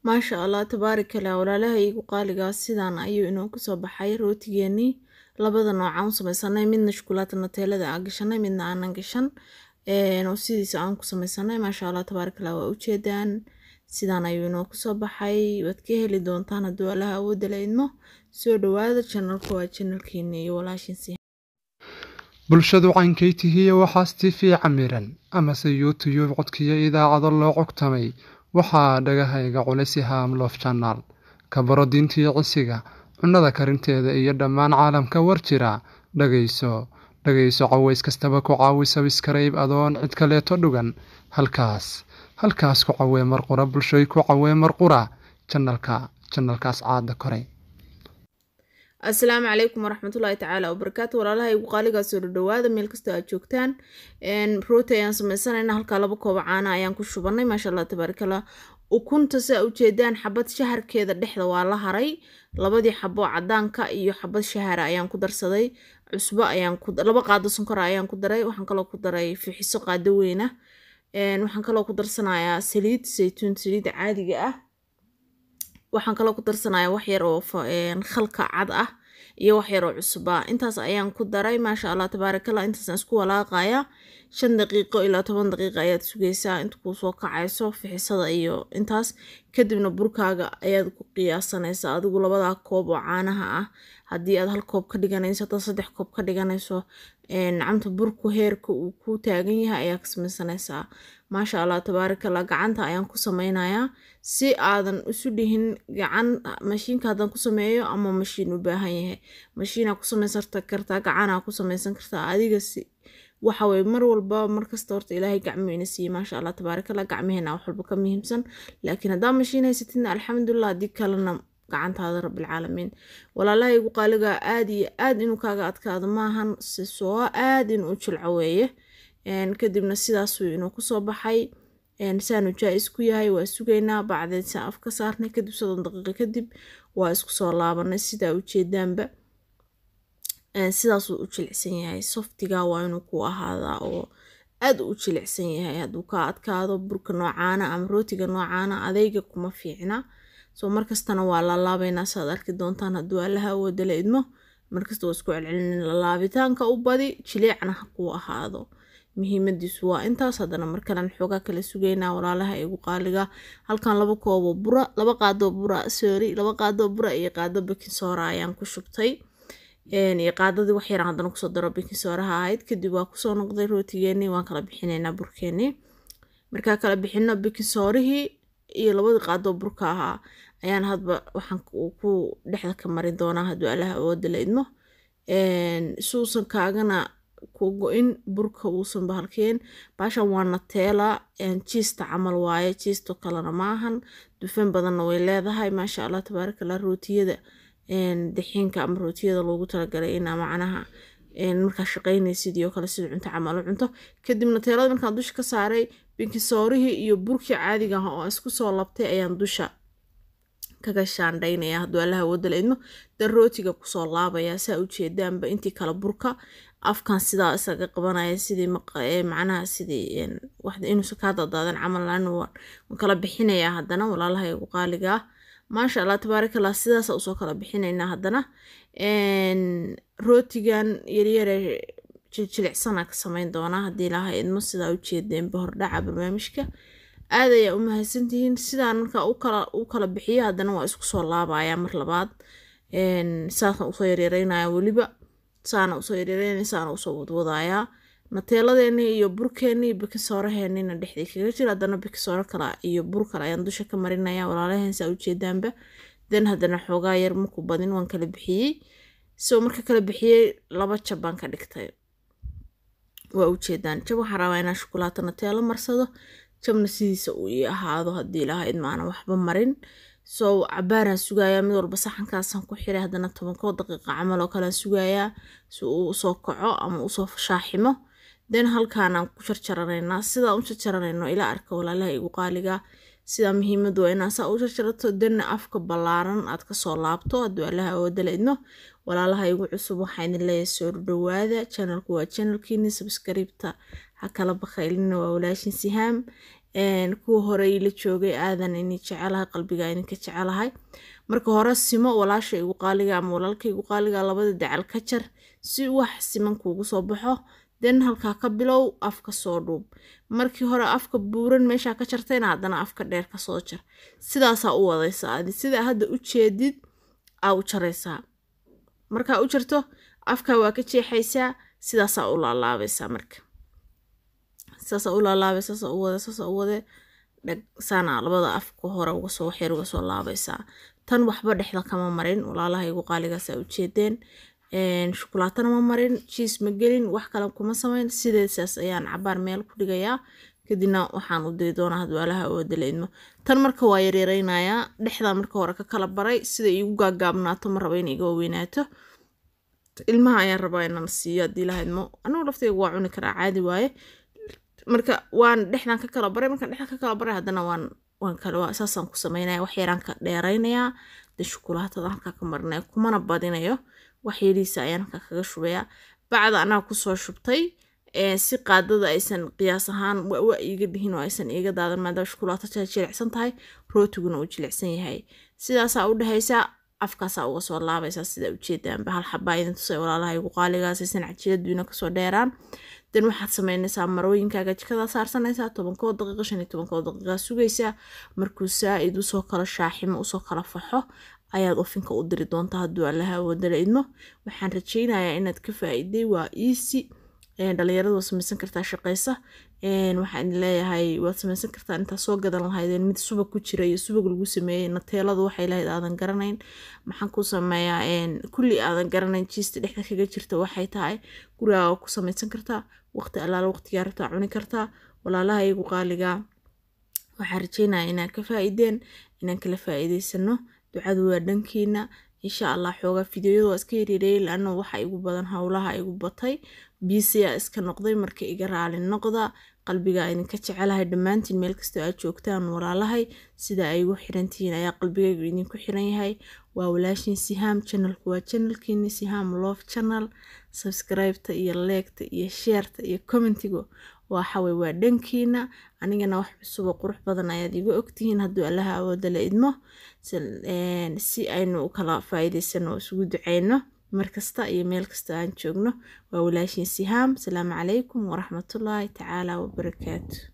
maasha allah tabaaraka lah walaalaha iigu qaaligaas sidaan ayuu inoo kusoo baxay rootigeenii labada noocaan u samaysanay midna shukulaata nateelada aan gashanay midna aanan gashan oo sidiisa aan ku samaysanay maasha allah tabaaraka lah waa ujeedaan sidaan ayuu inoo kusoo baxay waad ka heli doontaan hadduu allaha awoodda la idmo soo dhawaada janalka waa janalkeeni iyo walaashinsi bulshadu caynkaytihiiyo waxaas tifii camiran amase youtuyub codkiyo idaacado loo cogtamay waxaa dhagahayga culisi haamloof janaal ka baro diintiyo cisiga cunnada karinteeda iyo dhammaan caalamka war jira dhagayso dhagayso caways kastaba ku caawi sabiskarayb adoon cid kaleeto dhugan halkaas halkaas ku cawee marqura bulshoy ku cawee marqura janalka janalkaas caada koray asalaamu calaykum waraxmatullaahi tacaala wabarakaatu walaalaha igu qaaligaa soo dhadhawaada meel kastoo aad joogtaan rooti ayaan sameysanayna halkaa laba kooba caana ayaan ku shubanay maasha allah tabaarakallah ukunta saa ujeedaan xabad shaharkeeda dhexda waa la haray labadii xabo cadaanka iyo xabad shahara ayaan ku darsaday cusbo ayaan laba qaado sonkora ayaan ku daray waxaan kaloo ku daray fixiso qaado weyna waxaan kaloo ku darsanayaa saliid saytuun saliid caadiga ah waxaan kaloo ku darsanayaa wax yar oo khalka cad ah iyo wax yar oo cusba intaas ayaan ku daray maasha allah tabaarakallah intaasaan isku walaaqaya shan daqiiqo ilaa toban daqiiqa ayaad sugaysaa inta kuu soo kacayso fixisada iyo intaas kadibna burkaaga ayaad ku qiyaasanaysaa adigu labadaa koob oo caanaha ah haddii aad hal koob ka dhiganayso hadaad saddex koob ka dhiganayso nacamta burku heerka uu ku taagan yahay ayaa ka samaysanaysaa maasha allah tabaarakallah gacanta ayaan ku sameynayaa si aadan isu dhihin gacan mashiinka haddaan ku sameeyo ama mashiin u baahan yahay mashiinaa ku samaysan kartaa gacanaa ku samaysan kartaa adiga si waxa weye mar walba markasta horta ilaahay gacmo ina siiyey maasha allah tabaarakallah gacmaheena wax walba ka muhiimsan laakiin haddaa mashiin haysatidna alxamdulilah haddii kalena gacantaada rabbilcaalamiin walaalaha igu qaaligaa aad iyo aad inuu kaaga adkaado maahan sisoo aad inuu u jilco weeye kadibna sidaasuu inuu kusoo baxay saanu jaa-is ku yahay waa sugaynaa bacdeed saa af ka saarnay kadib soddon daqiiqo kadib waa isku soo laabanay sidaa ujeedaanba sidaasuu u jilicsan yahay softiga waa inuu ku ahaadaa oo aad u jilicsan yahay hadduu ka adkaado burka noocaana ama rootiga noocaana adeyga kuma fiicna soo markastana waa lalaabaynaa saaad arki doontaan hadduu allaha awooda la idmo markasta waa isku celcelin lalaabitaanka u badi jileecna ha kuu ahaado muhiimadiisu waa intaas haddana markalan xoogaa kala sugaynaa walaalaha igu qaaliga halkan laba koobo bura laba qaadoo bura sorry laba qaadoo bura iyo qaado bikinsoora ayaan ku shubtay iyo qaadadii wax yaraan haddana kusoo daro bikinsooraha ahayd kadib waa kusoo noqday rootigeenii waan kala bixinaynaa burkeenii markaa kala bixino bikinsoorihii iyo labadii qaadoo burka ahaa ayaan hadba waxaan ku dhexda ka marin doonaa hadduu allaha awooda la idmo suusan kaagana ku go-in burka uusan bahalkeen baashan waa nateela jiista camal waaye jiisto kalena maahan dufan badanna way leedahay maasha allah tabaarakallah rootiyada daxiinka ama rootiyada loogu talagalay inaa macnaha markaa shaqaynaysidii oo kale sida cunto camal u cunto kadib nateelada markaan dusha ka saaray binkisoorihii iyo burkii caadiga ah oo isku soo labtay ayaan dusha kaga shaandhaynaya hadduu allaha wada la idmo dan rootiga kusoo laabaya saa ujeedaanba intii kale burka afkan sidaa isaga qabanaya sidii macnaha sidii inuusan kaa dadaadan camal waan kala bixinayaa haddana walaalaha igu qaaligaa maasha allah tabaarakallah sidaasa usoo kala bixinaynaa haddana rootigan yaryare jiljilicsana ka sameyn doonaa haddii ilaha idmo sidaa ujeedeenba hordhaca barnaamijka aad ayaa u mahadsantihiin sidaan markaa u kala bixiyo haddana waa isku soo laabaya mar labaad saasna usoo yaryareynaya weliba saana usoo yaryareynaya saana usoo wadwadayaa nateeladeenii iyo burkeenii bikisooraheenina dhexdii kaga jira haddana bikisooro kale iyo bur kale ayaan dusha ka marinaya walaalaheen saa ujeedaanba dan haddana xoogaa yar marku badin waan kala bixiyey so marka kala bixiyey laba jab baan ka dhigtay waa ujeedaan jab waxaan rabaa inaan shukulaato nateelo marsado jabna sidiisa uu ii ahaado haddii ilaha idmaana waxba marin so cabaaraan sugayaa mid walba saxankaasaan ku xiray haddana tobankoo daqiiqa camal oo kalean sugayaa si uu usoo kaco ama usoo shaaximo den halkaanaan ku jarjaranaynaa sidaan u jarjaranayno ila arka walaalaha igu qaaliga sidaa muhiimadu waa inaa saa u jarjarato denna afka ballaaran aad kasoo laabto hadduu allaha awoodala idmo walaalaha igu cusub waxaa idin leeyahay soo dhawaada janalku waa janalkiini sabskriibta ha kala bakaylina waa walaashin sihaam kuwa hore ila joogay aadan ini jecelahay qalbiga idinka jecelahay marka hore simo walaasha igu qaaliga ama walaalka igu qaaliga labada dacal ka jar si wax siman kuugu soo baxo den halkaa ka bilow afka soo dhuub markii hore afka buuran meeshaa ka jartayna haddana afka dheer kasoo jar sidaasaa u wadaysaa adi sidaa hadda u jeedid aa u jaraysaa markaa u jarto afka waa ka jeexaysaa sidaasaa u laalaabaysaa marka sidaasaa u laalaabay saasaa u wade saasaa u wade dhag saana labada afka hore uga soo waxyar uga soo laabaysaa tan waxba dhexda kama marin walaalaha igu qaaligaasaa ujeedeen shukulaatana ma marin jiis ma gelin wax kale kuma samayn sideesaas ayaan cabaar meel ku dhigayaa kadibna waxaan u diri doonaa hadwaalaha oo dalaidmo tan marka waa yaryareynayaa dhexdaa marka hore ka kala baray sida iigu gaagaabnaato ma raba in iga waweynaato ilmaha ayaan rabaa inaan siiyo haddii lahaydmo anigu laftayga waa cuni karaa caadi waaye marka waan dhexdan ka kala baray markaan dhexdan ka kala baray haddana waan waan kale saasaan ku sameynaya wax yaraan ka dheeraynayaa de shukulaatada halkaa ka marinaya kumana badinayo wax yariisa ayaan halkaa kaga shubayaa bacda anaa kusoo shubtay si qaadada aysan qiyaas ahaan wa iiga dhihin oo aysan iiga daadan maadaama shukulaato jilicsan tahay rootiguna uu jilicsan yahay sidaasaa u dhehaysaa afkaasaa uga soo laabaysaa sida ujeedaanba hal xabaa idin tusay walaalaha igu qaaligaas aysan cajiladuina kasoo dheeraan dan waxaad sameynaysaa marooyinkaaga jikada saarsanaysaa tobankoo daqiiqa shan iyo tobankoo daqiiqa sugaysaa markuu saa-id usoo kala shaaximo usoo kala faxo ayaad ofinka u diri doontaa hadduu allaha wadala idmo waxaan rajeynayaa inaad ka faa-iday waa easy dhalinyarada waad samaysan kartaa shaqeysa waxaan leeyahay waad samaysan kartaa intaa soo gadan lahaydeen mid subag ku jira iyo subag lagu sameeyey nateeladu waxay lahayd aadan garanayn maxaan ku sameeyaa kulli aadan garanayn jiista dhexda kaga jirta waxay tahay gurigaaga ku samaysan kartaa waqti allaala waqtigaa rabtaa cuni kartaa walaalaha iyagu qaaligaa waxaan rajeynaya inaan ka faa-ideen inaan kala faa-iideysano ducadu waa dhankiina insha allah xoogaa fideoyada waa iska yareereeyay laano waxa igu badan howlaha igu batay biisiyaa iska noqday marka iga raali noqda qalbigaa idinka jecelahay dhammaantiin meel kastoo aad joogtaan walaalahay sida ay igu xirantihiin ayaa qalbigaygu idinku xiran yahay waa walaashin sihaam janalku waa janalkiini sihaam love channel subscribeta iyo leegta iyo sheerta iyo commentiga waxawey waa dhankiina anigana wax cusubo qurux badan ayaad iga ogtihiin hadduu allaha awooda la idmo si aynu u kala faa-iideysano oo isugu duceyno markasta iyo meel kasta aan joogno waa walaashin sihaam asalaamu calaykum waraxmatullaahi tacaala wabarakaatu